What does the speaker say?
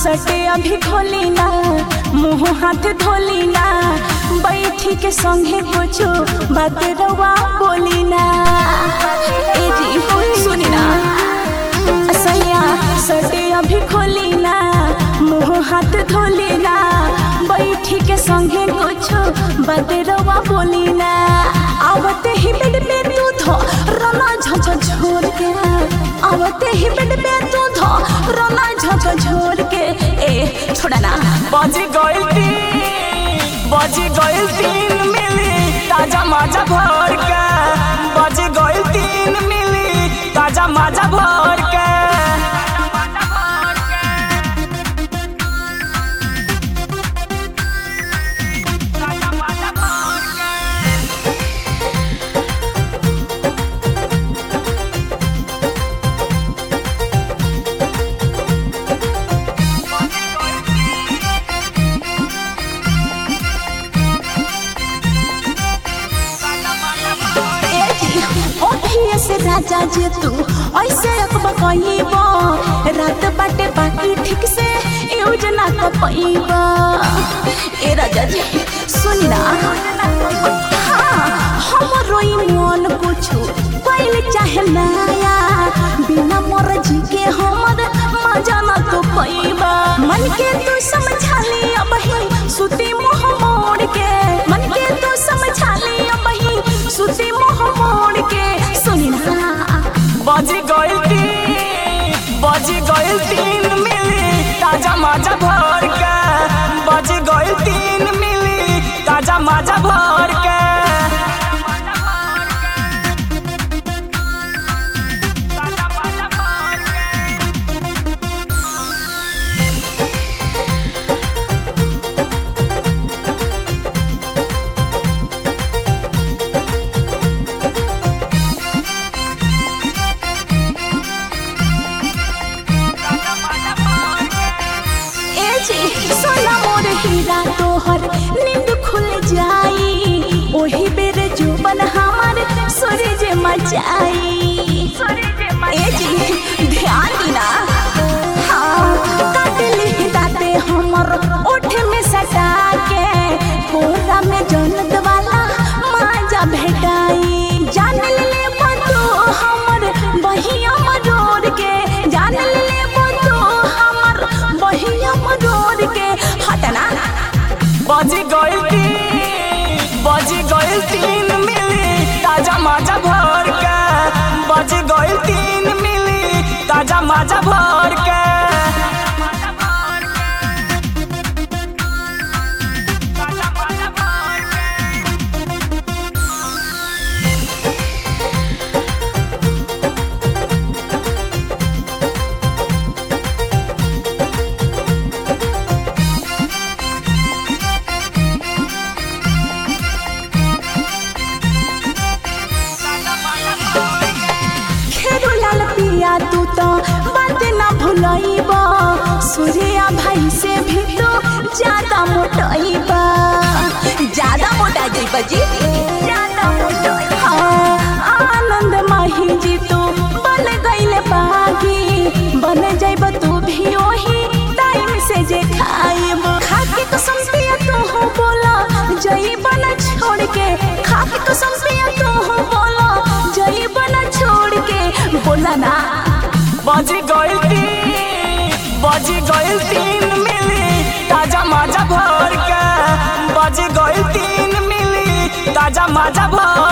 सटे अभी खोली ना मुंह हाथ धोली ना बैठी के संगे कुछो बात रवा बोली ना ए जी सुनी ना सैया सटे अभी खोली ना मुंह हाथ धोली ना बैठी के संगे कुछो बात रवा बोली ना आवते ही बेड पे तू धो रना झझ झोर के आवते ही बेड पे तू धो रना झझ झोर के ए छोड़ा ना बज गइल तीन बज गइल तीन मिली ताजा माजा भर के बज गइल तीन मिली ताजा माजा भर के ए जी ओठिए से राजा जे तू ऐसे अकबा कहिबा रात बाटे बाकी ठीक से यूज ना कर पाइबा ए राजा जी सुन ना हाँ हमरो ई मन कुछु पहले चाहे नया बिना मर्जी के हमर मजा ना तो पाइबा मन के तू समझा ले अब ही सुती मुंह मोड़ के मन के तू समझा ले अब ही सुती मुंह मोड़ के सुनी ना बज गइल तीन बज गइल तीन मिली ताजा माजा भर के बज गइल तीन मिली ताजा माजा भर के ए जी सोना मोर हीरा तोहर नींद खुल जाई ओही बेर जुबन हमार सूरज मचाई ए जी ध्यान दिना हाँ काट ली दाते हमर ओठ में सटा के कोरा में जन्नत वाला माजा भेटाई जान ले बतो हमर बहिया मरोड़ के जान ले बतो हमर बहिया मरोड़ के हटना बज गइल तीन बज गइल तीन मिली ताजा माजा भर के बज गइल तीन मिली ताजा माजा भर के खेरू लाल पिया तू तो बात ना भुलइबा सूर्या भाई से भी तो ज्यादा मोटाइबा ज्यादा मोटा जाइबा जी ज्यादा मोटाइबा हाँ, आनंद माही जी तू बन गइल बागी बन जाइबा तू भी ओही टाइम से जे खाइब खा के कसम पिया तू हो बोला जाइबा ना छोड़ के खा के कसम पिया तू हो बोला जाइबा ना छोड़ के बोला ना बज गइल तीन बज गइल तीन मिली ताजा माजा भर के बज गइल तीन मिली ताजा माजा भर